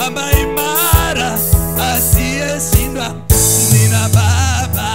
mwamba imara asiyeshindwa nina baba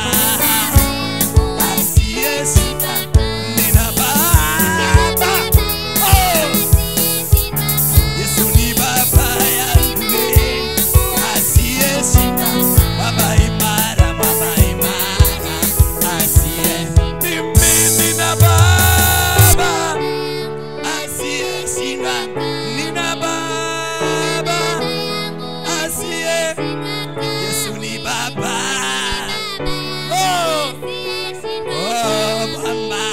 asiyeshindwa nina baba oh! Yesu ni baba yangu asiyeshindwa baba imara baba imara asiye mimi nina baba asiyeshindwa nina baba asiye Yesu ni baba oh oh mama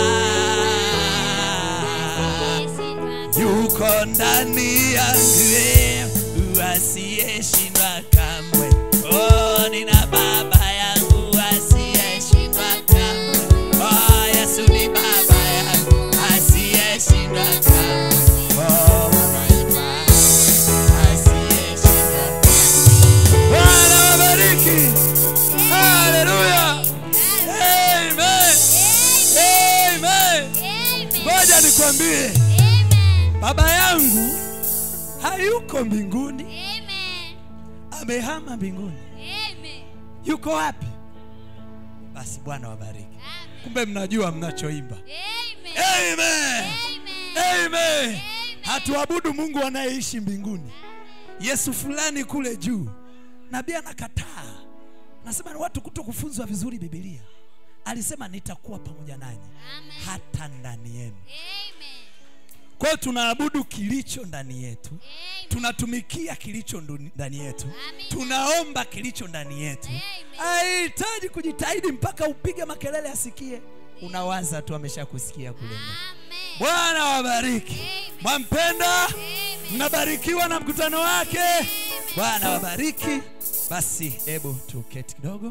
yuko ndani yangu asiyeshindwa kamwe. Oh, nina baba yangu asiyeshindwa kamwe. Oh, Yesu ni baba yangu asiyeshindwa kamwe. Oh, baba yangu asiyeshindwa kamwe. Bwana wabariki. Haleluya. Amen. Amen. Ngoja nikwambie, baba yangu hayuko mbinguni, amehama mbinguni. Yuko wapi? Basi Bwana wabariki. Kumbe mnajua mnachoimba. Amen. Amen. Hatuabudu Mungu anayeishi mbinguni. Yesu fulani kule juu. Nabii anakataa. Nasema ni watu kuto kufunzwa vizuri Biblia. Alisema nitakuwa pamoja nanyi hata ndani yenu. Kwa hiyo tunaabudu kilicho ndani yetu, tunatumikia kilicho ndu- ndani yetu, tunaomba kilicho ndani yetu. Haihitaji kujitahidi mpaka upige makelele asikie. Unawaza tu ameshakusikia kule ndani. Bwana wabariki. Mwampenda, mnabarikiwa na mkutano wake. Bwana wabariki. Basi hebu tuketi kidogo.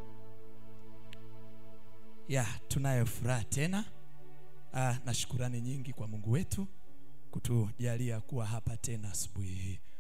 Ya, tunayo furaha tena ah, na shukurani nyingi kwa Mungu wetu kutujalia kuwa hapa tena asubuhi hii.